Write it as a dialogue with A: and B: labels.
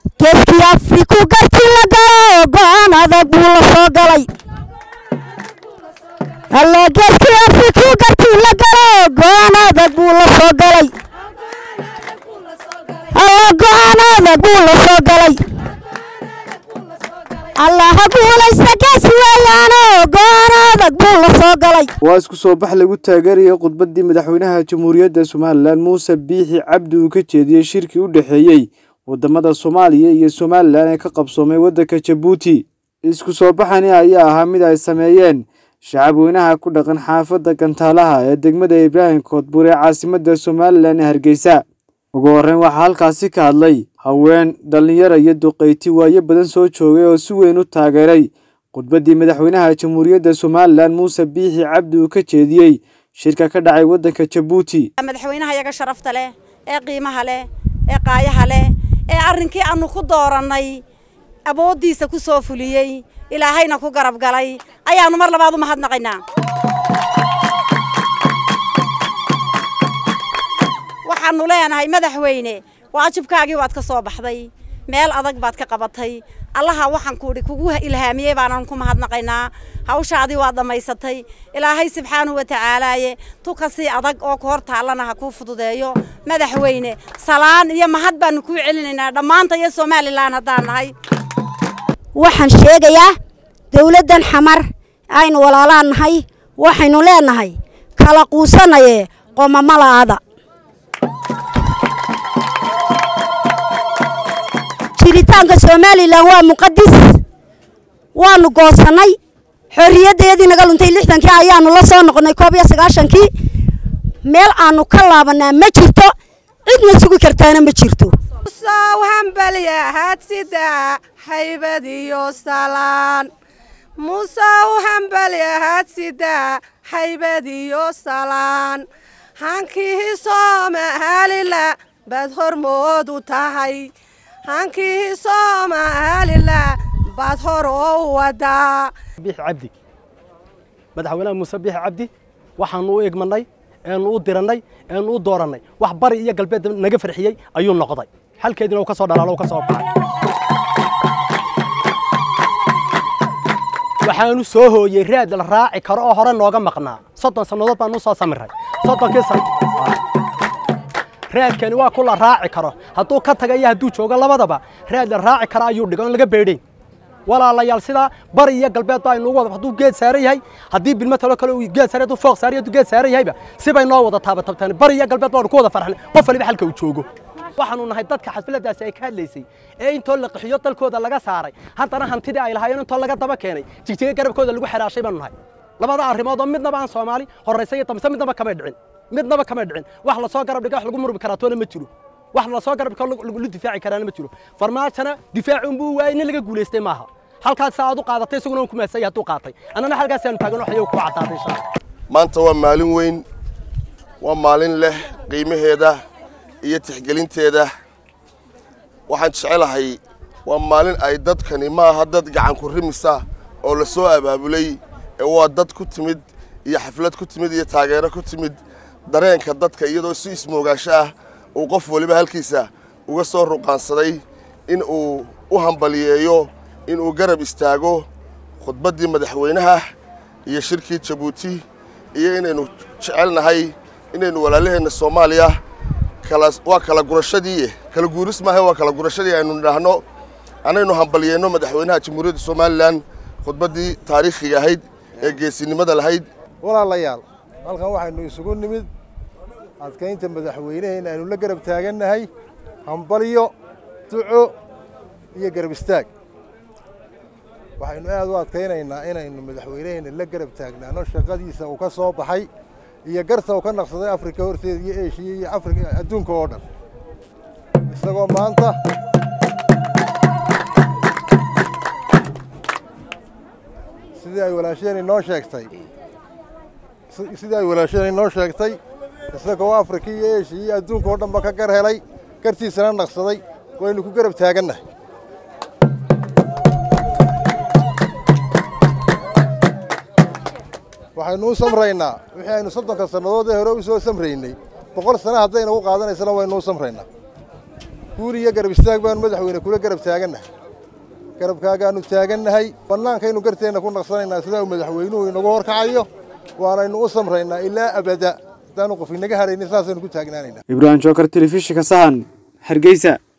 A: geeskii afriku gartii la galo go'aan adag buu la soo galay alla geeskii afriku gartii la galo go'aan adag buu la soo galay alla go'aan adag buu la soo galay allaha guulaysta geesi weeyaano go'aan adag buu la soo galay
B: waa isku soo bax lagu taageerayay khudbaddii madaxweynaha jamhuuriyadda somalilan muuse biixi cabdi uu ka jeediyey shirkii u dhexeeyey waddamada soomaaliya iyo somalilan ee ka qabsoomay waddanka jabuuti isku soo baxani ayaa ahaa mid ay sameeyeen shacab weynaha ku dhaqan xaafadda gantaalaha ee degmada ibraahim koodbuur ee caasimadda somalilan ee hargeysa ugu horreyn waxaa halkaasi ka hadlay haween dhallinyaro iyo duqayti waayo badan soo joogay oo si weyn u taageeray khudbaddii madaxweynaha jamhuuriyadda somalilan muuse biixi cabdi uu ka jeediyey shirka ka dhacay waddanka jabuuti
C: madaxweynaha yaga sharafta leh ee qiimaha leh ee qaayaha leh ee arrinkii aanu ku doorannay awooddiisa ku soo fuliyey ilaahayna ku garab galay ayaannu mar labaad u mahadnaqaynaa waxaannu leenahay madaxweyne waajibkaagii waad ka soo baxday meel adag baad ka qabatay allaha waxaan kuudhi kugu ilhaamiyey baanaan ku mahadnaqaynaa hawshaadii waad dhammaysatay ilaahay subxaanahu wa tacaalaaye tu kasii adag oo ku hor taallana ha kuu fududeeyo madaxweyne salaan iyo mahad baannu kuu celinaynaa dhammaanta iyo somalilan haddaan nahay
A: waxaan sheegayaa dawladdan xamar aynu walaalaan nahay waxaynu leenahay kala quusanayee qomamalaada jiritaanka somalilan waa muqadis waanu goosannay xorriyaddeedii naga luntay lixdankii ayaanu la soo noqonnay koob iyo sagaashankii meel aanu ka laabanaa ma jirto cidna sugi kartaana ma jirto
D: soo hambalyahaad sida haybad iyo salaan musow hambalyahaad sida haybad iyo salaan hankii soomaalila baad hormood u tahay hankii soomaalila baad hor oo wadaa
E: biix cabdi madaxweynaha muuse biix cabdi waxaanu u egmanay eenu u dirannay eenu u doorannay wax bari iyo galbeed naga farxiyey ayuu noqday halkeediina uu ka soo dhalaalo u ka soo baxay waxaanu soo hooyey raad la raaci karo oo hore nooga maqnaa soddon sannadood baanu soo samiray soddonkii san raadkani waa ku la raaci karo hadduu ka taga iyo hadduu joogo labadaba raad la raaci karo ayuu dhigo on laga beedhayn walaalayaal sidaa bari iyo galbeed baa inugu wada hadduu geed saaran yahay haddii bilmo talo kale uu geed saaran hadduu fooq saaran hadduu geed saaran yahayba sibay noo wada taabatabtaan bari iyo galbeed baanu ku wada farxnay qof waliba halka uu joogo waxaanu nahay dadka xafladaasi ay ka hadlaysay ee intoo la qixiyo dalkooda laga saaray haddana hantidii ay lahaayeen intoo laga daba keenay jigjiga garabkooda lagu xiraashay baanu nahay labada arrimood oo midnaba aan soomaali horraysa iyo damse midnaba kamay dhicin midnaba kamay dhicin wax la soo garab dhiga wax lagu murmi karaa toona ma jiro wax la soo garab dhigo lagu difaaci karaana ma jiro farmaajana difaaci unbuu waayey nin laga guulaystay maaha halkaas aad u qaadatay isaguna uu ku maasay hadduu qaatay annana halkaas aanu taagan waxay ku caddaatay insha Allah
F: maanta waa maalin weyn waa maalin leh qiimaheeda iyo tixgelinteeda waxaan jecelahay waa maalin ay dadkani ma aha dad gacan ku rimisa oo la soo abaabulay ee waa dad ku timid iyo xaflad ku timid iyo taageero ku timid dareenka dadka iyadoo si ismoogaasho ah uu qof waliba halkiisa uga soo ruqaansaday in uu u hambaliyeeyo in uu garab istaago khudbaddii madaxweynaha iyo shirkii jabuuti iyo inaynu jecelnahay inaynu walaalaheenna soomaaliya waa kala gurashadii kala guuris maaha waa kala gurashadii aynu nidhaahno anaynu hambaliyeenno madaxweynaha jamhuuriyadda somalilan khudbaddii taariikhiga ahayd ee geesinimada lahayd
G: walaalayaal halkan waxaynu isugu nimid adkaynta madaxweyneheenna aynu la garab taagannahay hambalyo duco iyo garab istaag waxaynu aad u adkaynaynaa inaynu madaxweyneheenna la garab taagnaano shaqadiisa uu ka soo baxay iyo garta uu ka naqsaday afrika horteeda iyo eshiya iyo afrika adduunka oo dhan isagoo maanta sidii ay walaasheen inoo sheegtay sidii ay walaasheen inoo sheegtay isagoo afrika iyo eshiya iyo adduunka oo dhanba ka gar helay gartiisana naqsaday waynu ku garab taagannahay waxaynu u samraynaa wixii aynu soddonka sannadood ee hore u soo samraynay boqol sano hadday nagu qaadanaysana waynu u samraynaa guul iyo garab istaag baanu madaxweyne kula garab taagannahay garabkaagaanu taagannahay bannaankaynu garteenna ku naqsanaynaa sidaa uu madaxweynuhu inagu horkacayo waanaynu u samraynaa ilaa abada haddaanu qof inaga haraynin saasaynu ku taagnaanaynaa
B: ibraahim jookar telefishinka sahan hargeysa